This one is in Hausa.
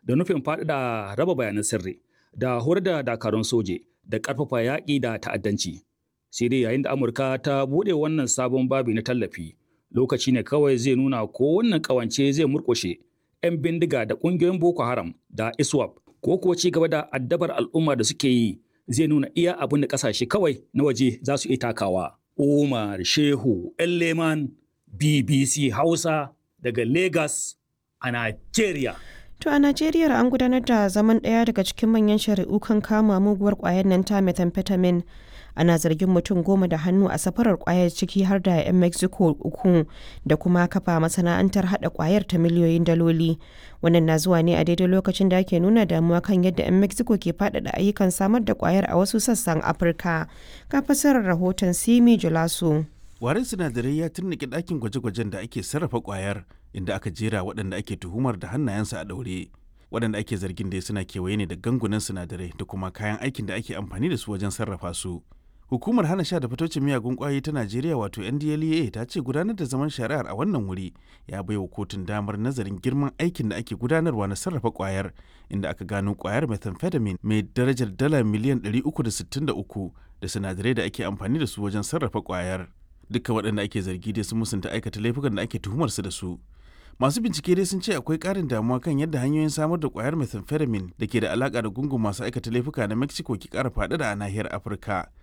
da nufin faɗaɗa raba bayanan sirri da horar da dakarun soje da ƙarfafa yaƙi da ta'addanci. Sai dai yayin da Amurka ta buɗe wannan sabon babi na tallafi, lokaci ne kawai zai nuna ko wannan ƙawance zai murƙushe 'yan bindiga da ƙungiyoyin Boko Haram da ISWAP ko kuwa ci gaba da addabar al'umma da suke yi zai nuna iya abin da ƙasashe kawai na waje za su iya takawa. Umar Shehu Leman BBC Hausa daga Lagos a Najeriya. To a Najeriya an gudanar da zaman ɗaya daga cikin manyan shari'u kan kama muguwar ƙwayar nan ta methamphetamine. Ana zargin mutum goma da hannu a safarar ƙwayar ciki har da 'yan Mexico uku da kuma kafa masana'antar haɗa ƙwayar ta miliyoyin daloli. Wannan na zuwa ne a daidai lokacin da ake nuna damuwa kan yadda 'yan Mexico ke faɗaɗa ayyukan samar da ƙwayar a wasu sassan Afirka. Ga fasarar rahoton Simi Julaso. Warin sinadarai ya turnike ɗakin gwaje-gwajen da ake sarrafa ƙwayar inda aka jera waɗanda ake tuhumar da hannayensa a ɗaure. Waɗanda ake zargin dai suna kewaye ne da gangunan sinadarai da kuma kayan aikin da ake amfani da su wajen sarrafa su. Hukumar hana sha da fitocin miyagun ƙwayoyi ta Najeriya wato NDLEA ta ce gudanar da zaman shari'ar a wannan wuri ya baiwa kotun damar nazarin girman aikin da ake gudanarwa na sarrafa ƙwayar inda aka gano ƙwayar methamphetamine mai darajar dala miliyan 363 da sinadarai da ake amfani da su wajen sarrafa ƙwayar. dukkan waɗanda ake zargi dai sun musunta aikata laifukan da ake tuhumar su da su masu bincike dai sun ce akwai ƙarin damuwa kan yadda hanyoyin samar da ƙwayar methamphetamine da ke da alaƙa da gungun masu aikata laifuka na mexico ke ƙara faɗaɗa a nahiyar afirka